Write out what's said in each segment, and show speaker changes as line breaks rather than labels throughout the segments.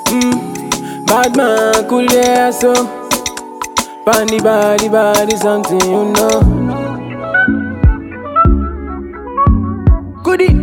Mm. Bad man, cool yeah, so. Bandy, body, body, something you know. Goodie.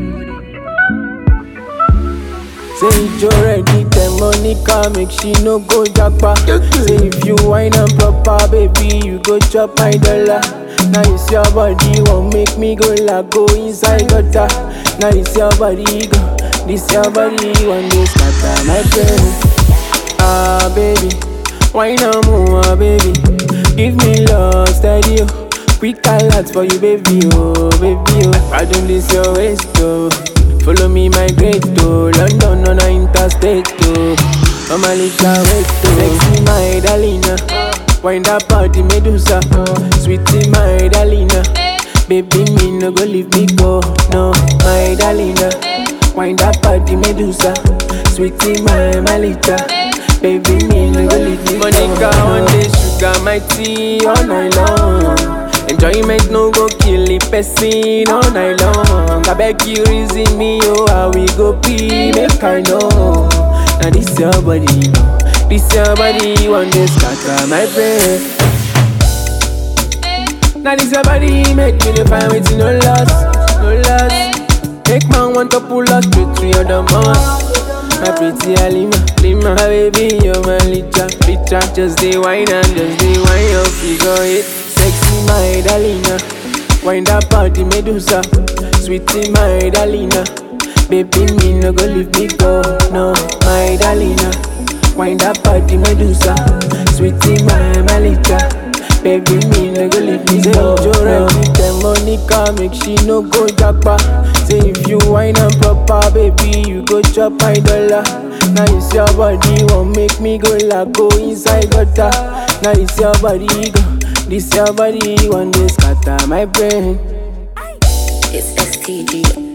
Say you ready, the money come, make she no go japa. Say if you wine and proper, baby, you go chop my dollar. Now it's your body, won't make me go la go inside gutter. Now it's your body, go. This your body, one day scatter my brain. Ah, baby, wine and move, baby. Give me love, steady, oh. Quick alert for you, baby, oh, baby, oh. I don't this your waist, oh. Follow me, migrate to London on a interstate, oh. I'm a little wait, oh. Sexy, my darling, Wind up party, Medusa, Sweetie, my darling, Baby, me no go leave me go, no, my darling, Wind up party, Medusa, Sweetie, my malita, Baby, me no go leave me go. Monica, one day sugar, my tea all night long. Enjoyment no go kill the person all night long. I beg you reason me, oh, how we go be, make I know. Now this your body, no. This your body, one day scatter my brain. Now this your body, make me the find with no loss, no loss. Make man want to pull us straight to your domus. My pretty Alima, Lima, my baby, you're my licha, licha. Just the wine and just the wine, your figure it. Sexy, my darlina. Wind up party, Medusa. Sweetie, my darlina. Baby, me no go leave me go, no, my darlina. Wind up party, Medusa. Sweetie, my malika. Baby, me no go leave me go. Say, no. the money come, make she no go japa. Say if you wine and proper, baby, you go chop my dollar. Now it's your body, won't make me go la go inside gutter. Now it's your body, go. This your body, one day scatter my brain.
It's STG.